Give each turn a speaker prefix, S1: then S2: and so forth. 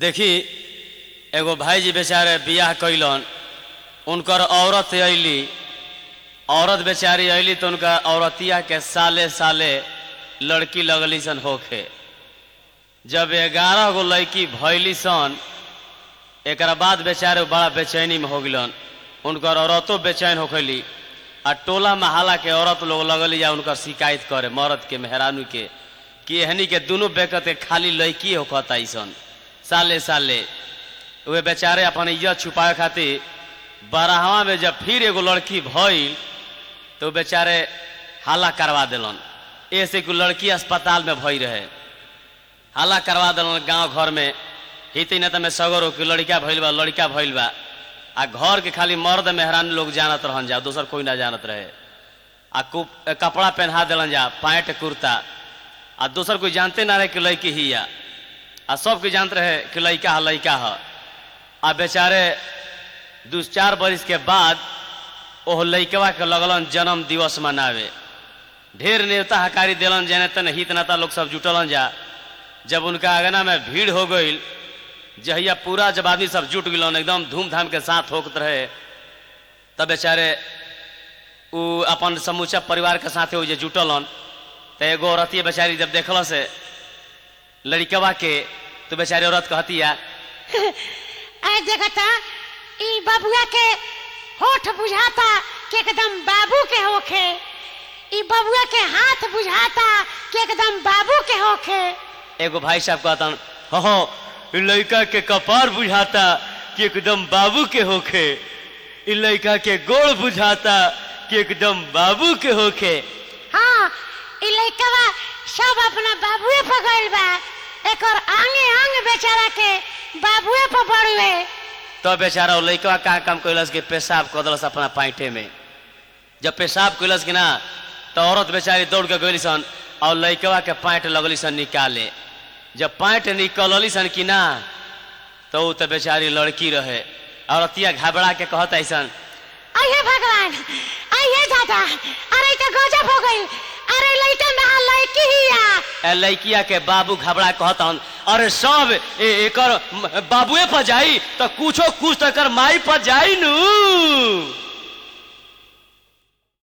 S1: देखी एगो भाईजी बेचारे बियाह कैलन उनकर औरत अइली औरत बेचारी अइली तो उनका औरतिया के साले साले लड़की लगली सन होखे जब ग्यारह गो लड़की भैली सन एक बाद बेचारे बड़ा बेचैनी में हो गिलन उनकर औरतों बेचैन होखली आ टोला महाला के औरत लोग लगली या उनकर शिकायत करे मर्द के मेहरानू के कि एहनी के दोनों बेकत के खाली लड़की होखता सन साले साले वे बेचारे अपन इज्जत छुपाए खातिर बारहवा में जब फिर एगो लड़की भइल तो बेचारे हाला करवा दिलन ऐसे कि लड़की अस्पताल में भई रहे हाला करवा दिलन गांव घर में हिते न में सगर हो कि लड़का भइल बा लड़का भइल बा आ घर के खाली मर्द मेहरान लोग जानत रहन जा दोसर कोई ना जानत रहे आ कुप- कपड़ा पहना दिलन जा पैंट कुर्ता आ दोसर कोई जानते ना रहे कि लड़की ही या आ सब कोई जानते रहे कि लड़का है लड़का है आ बेचारे दू चार बरिस के बाद ओह लड़कवा के लगलन जन्म दिवस मनावे ढेर नेता हकारी दिलन जने तन हित नेता लोग सब जुटलन जा जब उनका अगना में भीड़ हो गई जहिया पूरा जब आदमी सब जुट गलन एकदम धूमधाम के साथ होकत रहे तब बेचारे उ अपन समूचा परिवार के साथे वो जे जुटलन तो एगो औरतिया बेचारी जब देखल से लड़कवा के तो बेचारी औरत कहतिया
S2: ऐ देखता ई बबुआ के होठ बुझाता कि एकदम बाबू के होखे ई बबुआ के हाथ बुझाता कि एकदम बाबू के होखे
S1: एगो भाई साहब कहतन हो इ लड़का के कपार बुझाता कि एकदम बाबू के होखे इ लड़का के गोड़ बुझाता कि एकदम बाबू के होखे
S2: हाँ ई लइकवा सब अपना बाबुए पर गइल बा एकर आंगे आंग बेचारा के बाबुए पर बड़ुए
S1: तो बेचारा वो लड़का का काम कैलस के पेशाब कर दिलस अपना पैंटे में जब पेशाब कैलस कि ना तो औरत बेचारी दौड़ के गई सन और लड़कवा के पैंट लगली सन निकाले जब पैंट निकलली सन कि ना तो उ तो बेचारी लड़की रहे औरतिया घबरा के कहत ऐसन
S2: अये भगवान अये दादा अरे तो गजब हो गई अरे लइका ना लइकी हिया
S1: ए लड़किया के बाबू घबरा कहतन अरे सब ए, एकर म- बाबुए पर जाई तो कुछो कुछ तो एकर माई पर जाई नू